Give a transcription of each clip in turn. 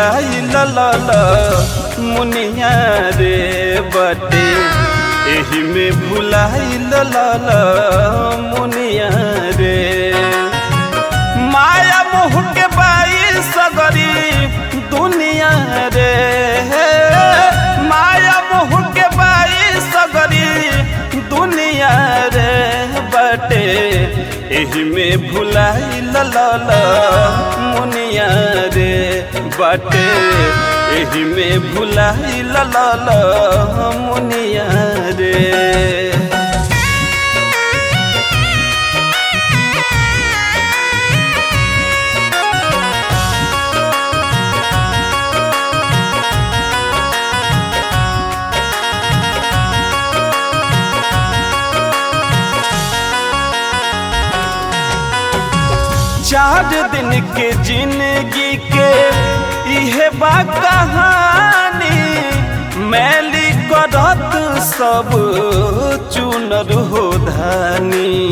भुलाई लल मुनिया रे बटे एही में भुलाई लल मुनिया रे माया मोह के बाई सगरी दुनिया रे माया मोह के बाई सगरी दुनिया रे बटे एही में भुलाई लल मुनिया रे बटे एही में भुलाई लल मुनिया रे चार दिन के जिंदगी के इहे बा कहानी मैली करत सब चुनर हो धानी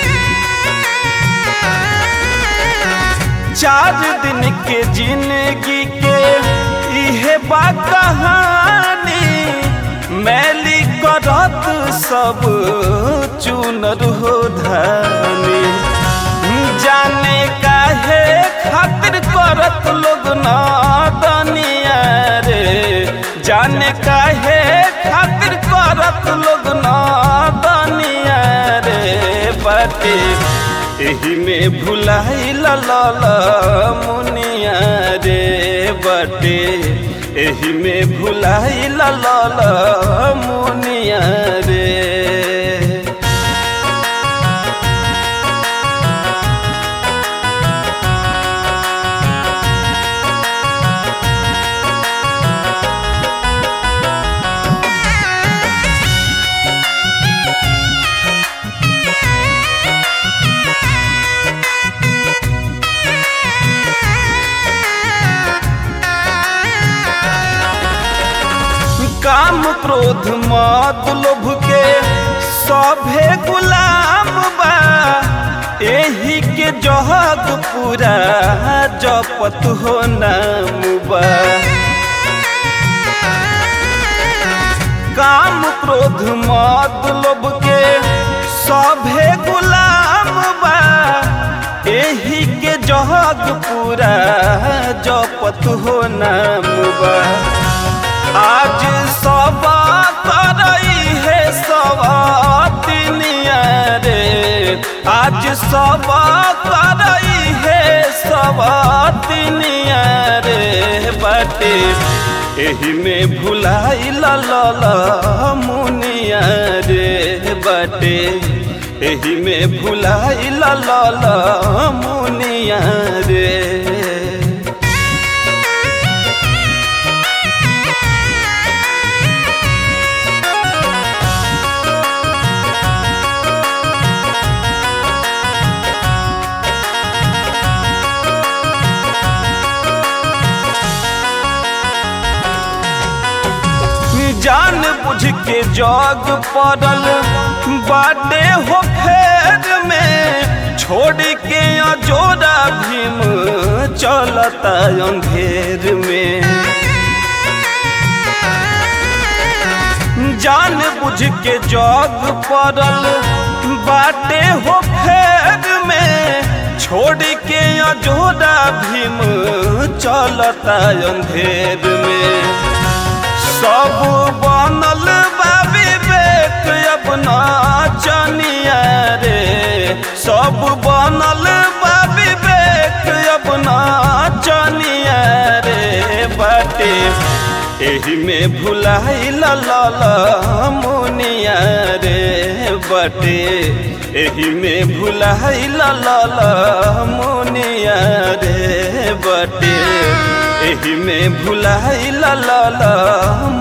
चार दिन के जिंदगी के इहे बा कहानी मैली करत सब चुनर हो धानी जाने काहे खातिर करत लोग ना दनिया रे जाने काहे खातिर करत लोग ना दनिया रे बाटे एही में भुलाई लल मुनिया रे बटे एही में भुलाई लल मुनिया रे काम क्रोध मत लोभ के सभे गुलाम बा एही के जहग पूरा जपत हो नाम बा काम क्रोध मत लोभ के सभे गुलाम बा एही के जहग पूरा जपत हो नाम बा आज सब करई है सब दुनिया रे आज सब करई है सब दुनिया रे बटे एही में भुलाई लल मुनिया रे बटे एही में भुलाई लल मुनिया रे जान बुझ के जग पड़ल बाटे हो फेर में छोड़ के अजोरा भीम चलता अंधेर में जान बुझ के जग पड़ल बाटे हो फेर में छोड़ के अजोरा भीम चलता अंधेर में सब बनल बा विवेक अपना चनिया रे सब बनल बा विवेक अपना चनिया रे बाटे एही में भुलाई लल मुनिया रे बटे एही में भुलाई लल मुनिया रे बटे एही में भुलाई लल